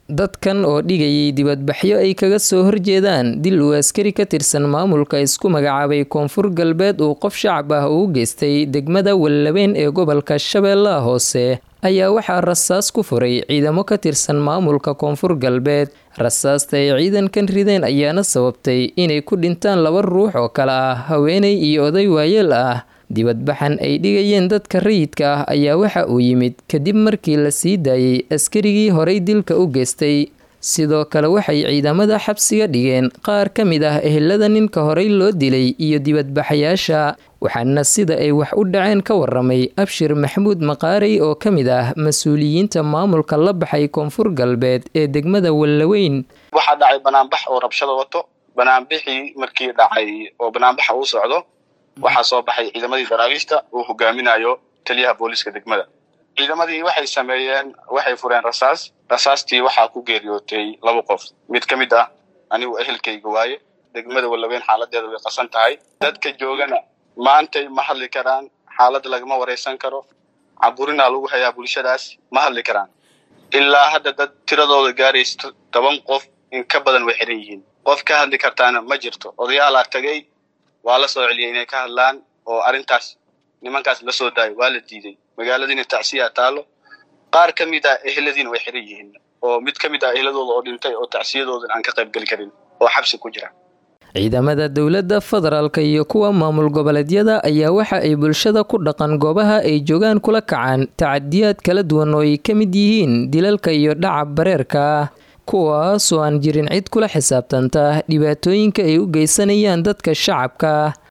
dadkan oo dhigayay dibadbaxyo ay kaga soo horjeedaan dil uu askari ka tirsan maamulka isku magacaabay koonfur galbeed uu qof shacab ah uu geystay degmada wallabeen ee gobolka shabeellaha hoose ayaa waxaa rasaas ku furay ciidamo ka tirsan maamulka koonfur galbeed rasaasta ay ciidankan rideen ayaana sababtay inay ku dhintaan laba ruux oo kale ah haweeney iyo oday waayeel ah dibadbaxan ay dhigayeen dadka rayidka ah ayaa waxa uu yimid kadib markii la sii daayey askarigii horay dilka u geystay sidoo kale waxay ciidamada xabsiga dhigeen qaar ka mid ah ehelada ninka horay loo dilay iyo dibadbaxayaasha waxaana sida ay wax u dhaceen ka waramay abshir maxamuud maqaarey oo ka mid ah mas-uuliyiinta maamulka la baxay koonfur galbeed ee degmada wallaweyn waxaa dhacay banaanbax oo rabshada wato banaanbixii markii dhacay oo banaanbaxa uu socdo waxaa soo baxay ciidamadii daraawiishta uu hogaaminayo taliyaha booliiska degmada ciidamadii waxay sameeyeen waxay fureen rasaas rasaastii waxaa ku geeriyootay laba qof mid ka mid ah anigu ehelkayga waaye degmada wallaweyn xaaladeeda way qasan tahay dadka joogana maantay ma hadli karaan xaaladda lagama wareysan karo caburinaa lagu hayaa bulshadaas ma hadli karaan ilaa hadda dad tiradooda gaaraysa toban qof in ka badan way xiran yihiin qof ka hadli kartaana ma jirto odayaalaa tagay waa la soo celiyay inay ka hadlaan oo arrintaas nimankaas la soo daayo waa la diiday magaaladiina tacsiyaa taalo qaar ka mid ah eheladiina way xiran yihiin oo mid ka mid ah eheladooda oo dhintay oo tacsiyadoodan aan ka qayb geli karin oo xabsi ku jira ciidamada dowladda federaalka iyo kuwa maamul goboleedyada ayaa waxa ay bulshada ku dhaqan goobaha ay joogaan kula kacaan tacadiyaad kala duwan oo ay ka mid yihiin dilalka iyo dhaca bareerka kuwaasoo aan jirin cid kula xisaabtanta dhibaatooyinka ay u geysanayaan dadka shacabka